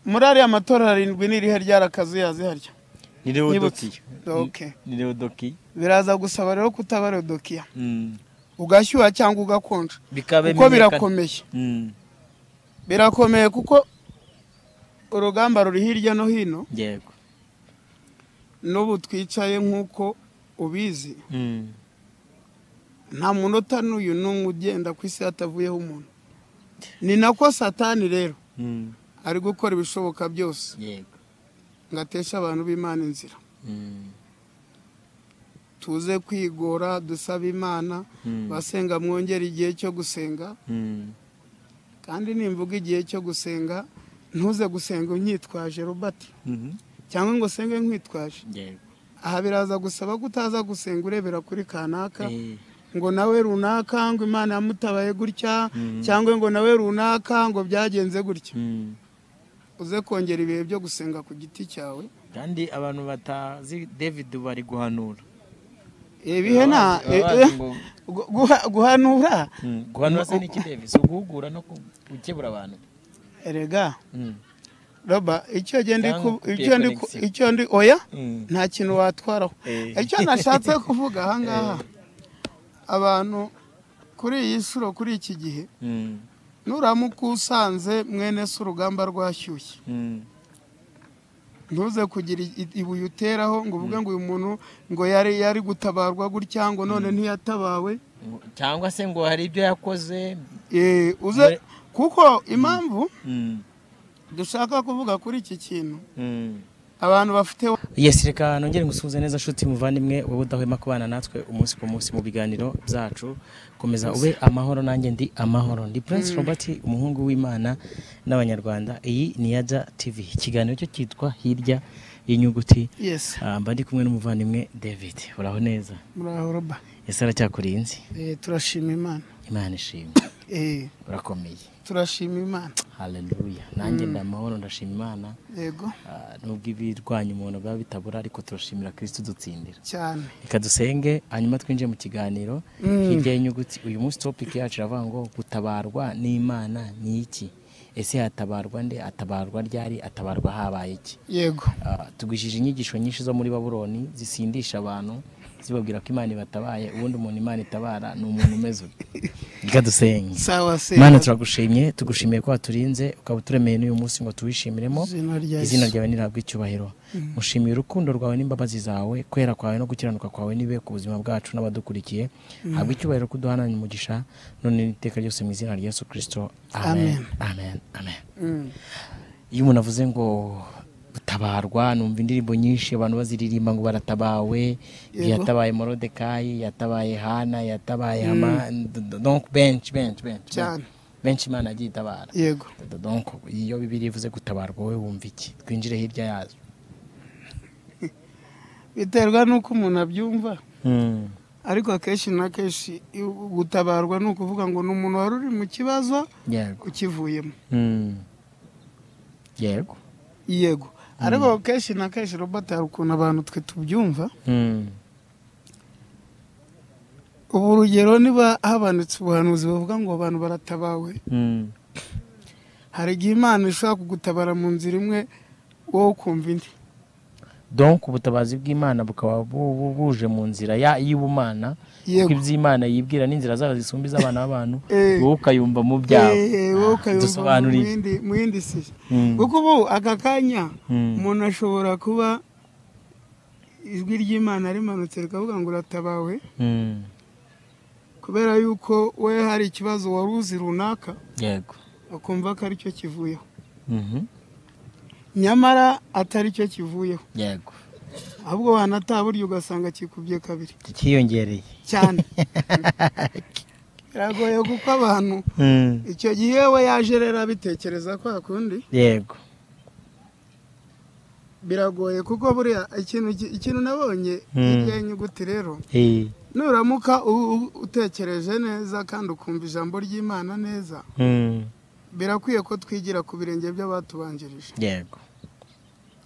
muri ariya matora arindwi n'irihe ryarakazuyazi harya ni rero Nibutse. doki Okay. ni rero doki biraza gusaba rero kutabara dokiya Mm. ugashyuha cyangwa ugakonja bikaba kuko bimenyekana. birakomeye Mm. birakomeye kuko urugamba ruri hirya no hino yego n'ubu twicaye nk'uko ubizi Mm. nta munota n'uyu n'umwe ugenda ku isi hatavuyeho umuntu ni nako satani rero Mm. ari gukora ibishoboka byose yego ngo ateshe abantu b'imana inzira Mm. tuze kwigora dusaba imana Mm. basenga mwongere igihe cyo gusenga Mm. kandi nimvuga igihe cyo gusenga ntuze gusenga unyitwaje robert Mhm. cyangwa ngo usenge nkwitwaje yego aha biraza gusaba ko utaza gusenga urebera kuri kanaka Eh. ngo nawe runaka ngo imana yamutabaye gutya Mm. cyangwa ngo nawe runaka ngo byagenze gutya Mm. uze kongera ibihe byo gusenga ku giti cyawe kandi abantu batazi david bari guhanura ibihe nta Baba bazi ngo- gu- guha- guhanura Mm. guhanura se n'iki david si uguhugura no ku- gukebura abantu erega Mm. roba icyo genda Cyangwa iku- coupé icyo ndi ku- connection. icyo ndi oya Mm. nta kintu watwaraho Eh. icyo nashatse kuvuga aha ngaha abantu kuri iyi nshuro kuri iki gihe Mm. nuramuka usanze mwene se urugamba rwashyushye Mm. ntuze kugira i- ibuye uteraho ngo uvuge ngo uyu muntu ngo yari yari gutabarwa gutya ngo none ntiyatabawe cyangwa se ngo hari ibyo yakoze Eh, uze Mure- kuko impamvu Mm. dushaka kuvuga kuri iki kintu Mm. abantu bafite yes reka nongere ngusuhuze neza nshuti muvandimwe wowe udahwema kubana natwe umunsi ku munsi mu biganiro byacu komeza ube amahoro nanjye ndi amahoro ndi prince robert umuhungu w'imana n'abanyarwanda iyi ni yaja tv ikiganiro cyo cyitwa hirya y'inyuguti yes Ah, mba ndi kumwe n'umuvandimwe david uraho neza muraho roba ese aracyakurinze Eh, turashima imana imana ishimwe Eh, urakomeye turashima imana haleluya nanjye ndi amahoro ndashima imana yego Ah, nubwo ibirwanya umuntu biba bitabura ariko turashimira kirisito dutsindira cyane reka dusenge hanyuma twinjire mu kiganiro hirya y'inyuguti uyu munsi topiki yacu iravuga ngo gutabarwa n'imana ni iki ese hatabarwa nde atabarwa ryari atabarwa habaye iki yego Ah, tugwishije inyigisho nyinshi zo muri baburoni zisindisha abantu zibabwira ko imana ibatabaye ubundi umuntu imana itabara ni umuntu umeze ute reka dusenge sawa se imana turagushimye tugushimiye ko waturinze ukaba uturemeye n'uyu munsi ngo tuwishimiremo izina rya izina ryawe nirabwa icyubahiro mushimiye urukundo rwawe n'imbabazi zawe kwera kwawe no gukiranuka kwawe nibe ku buzima bwacu n'abadukurikiye habwa icyubahiro ko uduhananye umugisha none n'iteka ryose mu izina rya yesu kirisito amen amen amen Mm. iyo umuntu avuze ngo gutabarwa numva indirimbo nyinshi abantu baziririmba ngo baratabawe Yego. yatabaye morodekayi yatabaye hana yatabaye hama donc benshi benshi benshi Cyane. benshi imana yagiye itabara yego donc iyo bibiri ivuze gutabarwa wowe wumva iki twinjire hirya yazo biterwa n'uko umuntu abyumva ariko akenshi na kenshi i- gutabarwa ni ukuvuga ngo ni umuntu wari uri mu kibazo yego ukivuyemo yego yego ariko kenshi na kenshi robert hari ukuntu abantu twe tubyumva ubu urugero niba habonetse ubuhanuzi buvuga ngo abantu baratabawe hari igihe imana ishobora kugutabara mu nzira imwe wowe ukumva indi donc ubutabazi bw'imana bukaba bu- bu- buje mu nzira ya- y'ubumana Yego. kuko iby'imana yibwira n'inzira zayo zisumba iz'abana b'abantu Eh. wowe ukayumva mu byawe Eh, wowe ukayumva mu dusobanurire yindi- mu yindi si Mm. kuko ubu aka kanya Mm. umuntu ashobora kuba ijwi ry'imana rimanutse rikavuga ngo uratabawe Mm. kubera yuko we hari ikibazo wari uzi runaka yego ukumva ko ari cyo kivuyeho Mhm. nyamara atari cyo kivuyeho yego ahubwo wanataha burya ugasanga kikubye kabiri kiyongereye cyane biragoye kuko abantu icyo gihe we yaje rero abitekereza kwa kundi yego biragoye kuko buriya ikintu ki- ikintu nabonye Mm. hirya y'inyuguti rero Eh. nuramuka u- u- utekereje neza kandi ukumva ijambo ry'imana neza Mm. birakwiye ko twigira ku birenge by'abatubanjirije yego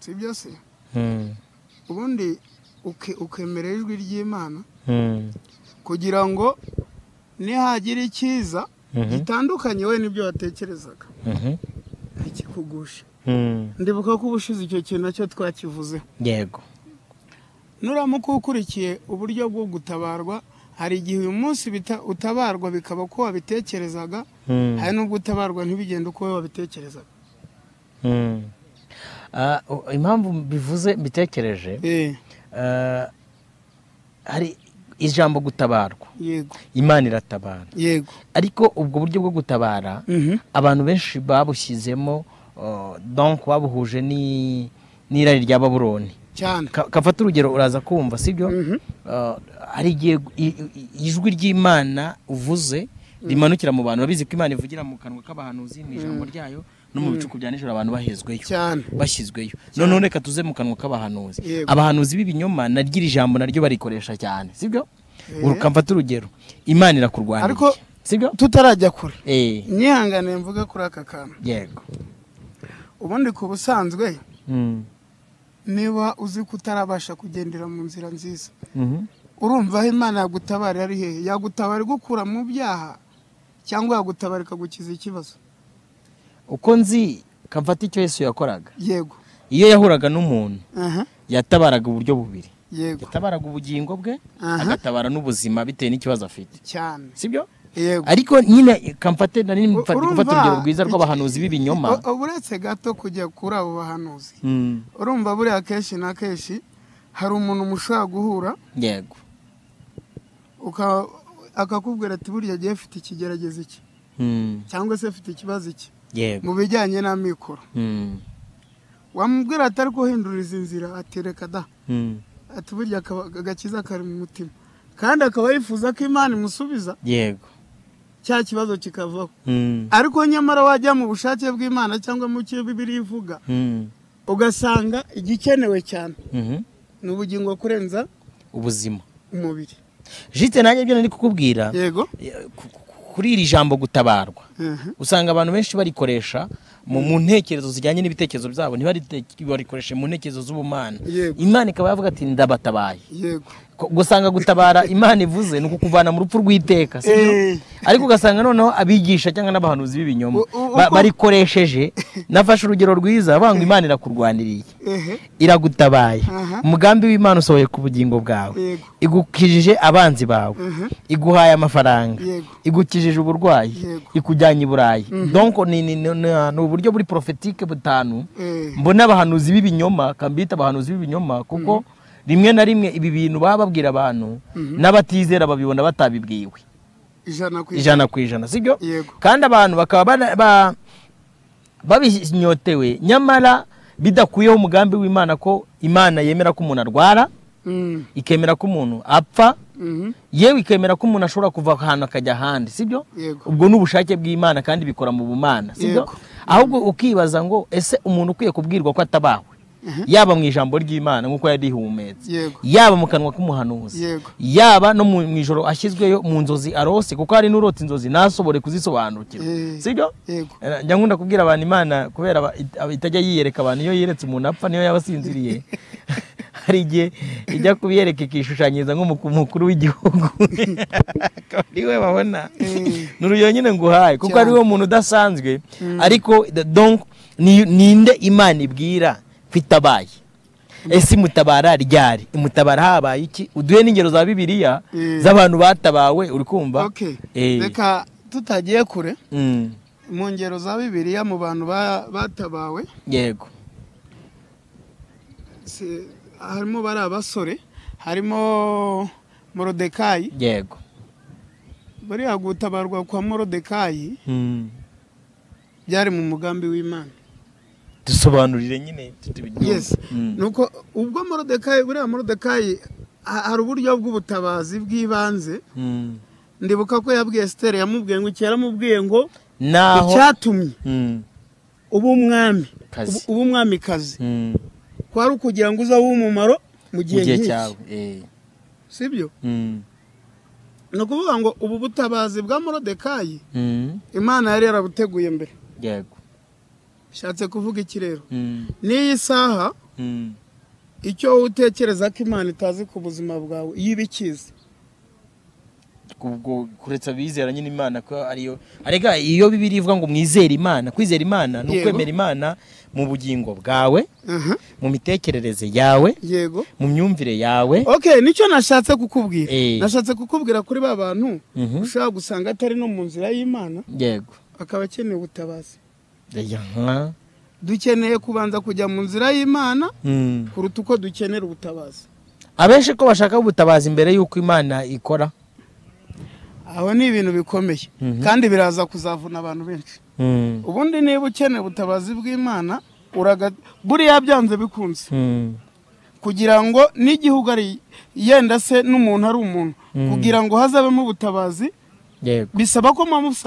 si byo se Mm. ubundi uke- ukemera ijwi ry'imana Mm. kugira ngo nihagira icyiza Mhm. gitandukanye we n'ibyo watekerezaga Mhm. ntikigwe kugusha ndibuka ko ubushize icyo kintu nacyo twakivuzeho yego nuramuka ukurikiye uburyo bwo gutabarwa hari igihe uyu munsi bita utabarwa bikaba ko wabitekerezaga hari n'ubwo utabarwa ntibigende uko wowe wabitekerezaga Ah, o- impamvu bivuze mbitekereje Eh, ah, hari ijambo gutabarwa yego imana iratabara yego ariko ubwo buryo bwo gutabara Mhm. abantu benshi babushyizemo ah, donc babuhuje ni- n'irari rya baburoni cyane Ka- kafata urugero uraza kumva sibyo Ah, hari igihe i- i- ijwi ry'imana uvuze rimanukira mu bantu babizi ko imana ivugira mu kanwa k'abahanuzi mu ijambo ryayo no mu bicuku bya nijoro abantu bahezweyo cyane bashyizweyo noneho reka tuze mu kanwa k'abahanuzi Yego. abahanuzi b'ibinyoma naryo iri jambo naryo barikoresha cyane sibyo ukamfata urugero imana irakurwanya Ariko- sibyo tutarajya kure Eh, nyihanganiye mvuge kuri aka kantu yego ubundi ku busanzwe Mm. niba uzi ko utarabasha kugendera mu nzira nziza Mhm. urumva aho imana yagutabara ari hehe yagutabara igukura mu byaha cyangwa yagutabara ikagukiza ikibazo uko nzi kamfata icyo yesu yakoraga yego iyo yahuraga n'umuntu aha yatabaraga uburyo bubiri yego yatabaraga ubugingo bwe Aha. agatabara n'ubuzima bitewe n'ikibazo afite cyane sibyo yego ariko nyine kamfate nari mfata Urumva- gufata urugero rwiza rw'abahanuzi b'ibinyoma U- uretse gato kujya kuri abo bahanuzi Mm, urumva buriya kenshi na kenshi hari umuntu mushobora guhura yego uka- akakubwira ati burya agiye afite ikigeragezo iki Mm, cyangwa se afite ikibazo iki yego mu bijyanye n'amikoro Mm, wamubwira ati ariko uhindura izi nzira ati reka da mm, ati burya akaba- agakiza kari mu mutima kandi akaba yifuza ko imana imusubiza yego cya kibazo kikavaho Mm, ariko nyamara wajya mu bushake bw'imana cyangwa mu cyo bibiri ivuga mm, ugasanga igikenewe cyane mhm. ni ubugingo kurenza ubuzima umubiri jite nanjye ibyo nari kukubwira yego eh, ku- ku- kuri iri jambo gutabarwa Mhm. usanga abantu benshi barikoresha mu mu ntekerezo zijyanye n'ibitekerezo byabo ntibarikoreshe mu ntekerezo z'ubumana Yego. imana ikaba yavuga ati ndabatabaye yego Ko- gusanga gutabara imana ivuze ni ukukuvana mu rupfu rw'iteka si byo? Eh. ariko ugasanga noneho abigisha cyangwa n'abahanuzi b'ibinyoma U- u- ba- uko- barikoresheje nafashe urugero rwiza banga imana irakurwaniriye ehe iragutabaye Aha. umugambi w'imana usohoye ku bugingo bwawe Yego. igukijije abanzi bawe Mhm. iguhaye amafaranga Yego. igukijije uburwayi Yego. ikujyanye i burayi donko ni ni- ni- ni- ni uburyo buri porofetike butanu Eh. mbona abahanuzi b'ibinyoma kambita abahanuzi b'ibinyoma kuko rimwe na rimwe ibi bintu baba babwira abantu n'abatizera babibona batabibwiwe ijana ku ijana ijana ku ijana sibyo Yego. kandi abantu bakaba bana- ba- babinyotewe nyamara bidakuyeho umugambi w'imana ko imana yemera ko umuntu arwara Mm. ikemera ko umuntu apfa Mhm. yewe ikemera ko umuntu ashobora kuva ahantu akajya ahandi sibyo Yego. ubwo ni ubushake bw'imana kandi bikora mu bumana sibyo Yego. ahubwo ukibaza ngo ese umuntu ukwiye kubwirwa ko atabawe yaba mu ijambo ry'imana nk'uko yarihumetse yego yaba mu kanwa k'umuhanuzi Yego. yaba no mu mu ijoro ashyizweyo mu nzozi arose kuko hari n'urota inzozi ntasobore kuzisobanukirwa Eh. sibyo yego Eh, njya nkunda kubwira abantu imana kubera aba- it- aba- itajya yiyereka abantu iyo yeretse umuntu apfa niyo yaba asinziriye hari igihe ijya kubiyereka ikishushanyiriza nk'umukuru w'igihugu akaba ariwe babona Eh. n'uruyo nyine nguhaye kuko Cyane. ariwe muntu udasanzwe ariko the- donc ni- ninde imana ibwira ko itabaye ese imutabara ryari imutabara habaye iki uduhe n'ingero za bibiliya Eh. z'abantu batabawe uri kumva okay Eh. reka tutagiye kure Mm. mu ngero za bibiliya mu bantu ba- batabawe yego si- harimo bari abasore harimo morodekayi yego buriya gutabarwa kwa morodekayi Mm. byari mu mugambi w'imana dusobanurire nyine tubinyumve. yes Mm. nuko ubwo morodekayi buriya morodekayi ha- hari uburyo bw'ubutabazi bw'ibanze Mm. ndibuka ko yabwiye esiteri yamubwiye ngo icyera amubwiye ngo naho icyatumye Mm. uba umwami Kazi. uba umwamikazi Mm. kwari ukugira ngo uzabe umumaro mu mu gihe gihe nk'iki cyawe Eh. si byo Mm. ni ukuvuga ngo ubu butabazi bwa morodekayi Mm. imana yari yarabuteguye mbere yego bishatse kuvuga iki rero Mm. n'iyi saha Mm. icyo wowe utekereza ko imana itazi ku buzima bwawe iyo ibikizi kuretse abizera nyine imana ko ariyo arega iyo bibiri ivuga ngo mwizere imana kwizera imana ni Yego. ukwemera imana mu bugingo bwawe mu mitekerereze yawe yego mu myumvire yawe okay nicyo nashatse kukubwira Eh. nashatse kukubwira kuri ba bantu Mhm. ushobora gusanga atari no mu nzira y'imana yego akaba akeneye ubutabazi Aya, nka- dukeneye kubanza kujya mu nzira y'imana Mm. kuruta uko dukenera ubutabazi abenshi ko bashaka ubutabazi mbere y'uko imana ikora aho ni ibintu bikomeye Mhm. kandi biraza kuzavuna abantu benshi Mm. ubundi niba ukeneye ubutabazi bw'imana uraga buriya byanze bikunze Mm. kugira ngo n'igihugu ari yenda se n'umuntu ari umuntu Mm. kugira ngo hazabemo ubutabazi yego bisaba ko muba musanzwe